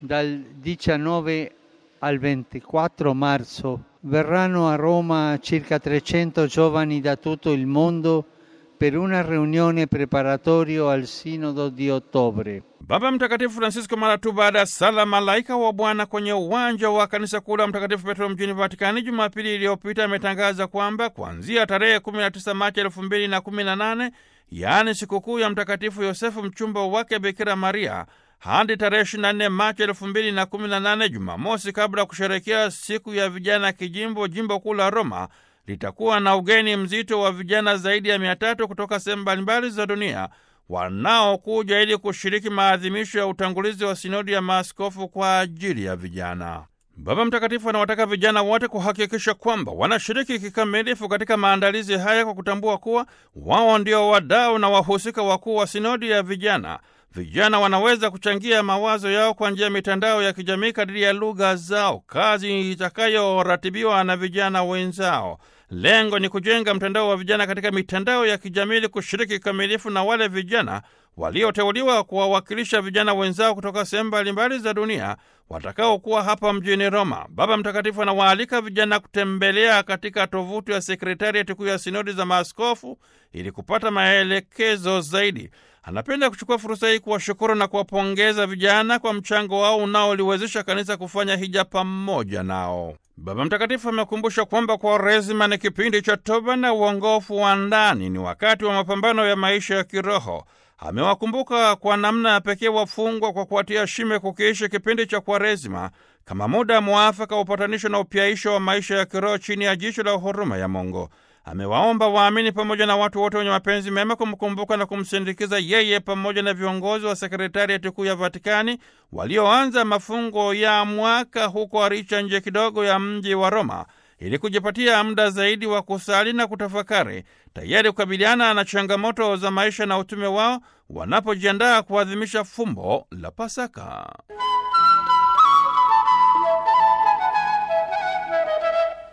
Dal 19 al 24 marzo verranno a Roma circa 300 giovani da tutto il mondo per una riunione preparatorio al Sinodo di ottobre. Baba Mtakatifu Francisco mara tu baada ya sala malaika wa Bwana kwenye uwanja wa kanisa kuu la Mtakatifu Petro mjini Vatikani Jumapili iliyopita ametangaza kwamba kuanzia tarehe 19 Machi 2018 yaani sikukuu ya Mtakatifu Yosefu mchumba wake Bikira Maria hadi tarehe 24 Machi 2018 Jumamosi, kabla ya kusherekea siku ya vijana kijimbo jimbo kuu la Roma litakuwa na ugeni mzito wa vijana zaidi ya mia tatu kutoka sehemu mbalimbali za dunia wanaokuja ili kushiriki maadhimisho ya utangulizi wa sinodi ya maaskofu kwa ajili ya vijana. Baba Mtakatifu anawataka vijana wote kuhakikisha kwamba wanashiriki kikamilifu katika maandalizi haya kwa kutambua kuwa wao ndio wadau na wahusika wakuu wa sinodi ya vijana. Vijana wanaweza kuchangia mawazo yao kwa njia ya mitandao ya kijamii kadiri ya lugha zao, kazi itakayoratibiwa na vijana wenzao. Lengo ni kujenga mtandao wa vijana katika mitandao ya kijamii ili kushiriki kikamilifu na wale vijana walioteuliwa kuwawakilisha vijana wenzao kutoka sehemu mbalimbali za dunia watakaokuwa hapa mjini Roma. Baba Mtakatifu anawaalika vijana kutembelea katika tovuti ya sekretariati kuu ya sinodi za maaskofu ili kupata maelekezo zaidi. Anapenda kuchukua fursa hii kuwashukuru na kuwapongeza vijana kwa mchango wao unaoliwezesha kanisa kufanya hija pamoja nao. Baba Mtakatifu amekumbusha kwamba Kwaresima ni kipindi cha toba na uongofu wa ndani, ni wakati wa mapambano ya maisha ya kiroho. Amewakumbuka kwa namna ya pekee wafungwa kwa kuwatia shime kukiishi kipindi cha Kwaresima kama muda mwafaka wa upatanisho na upyaisho wa maisha ya kiroho chini ya jicho la huruma ya Mungu. Amewaomba waamini pamoja na watu wote wenye mapenzi mema kumkumbuka na kumsindikiza yeye pamoja na viongozi wa sekretariati kuu ya Vatikani walioanza mafungo ya mwaka huko Aricha, nje kidogo ya mji wa Roma, ili kujipatia muda zaidi wa kusali na kutafakari, tayari kukabiliana na changamoto za maisha na utume wao wanapojiandaa kuadhimisha fumbo la Pasaka.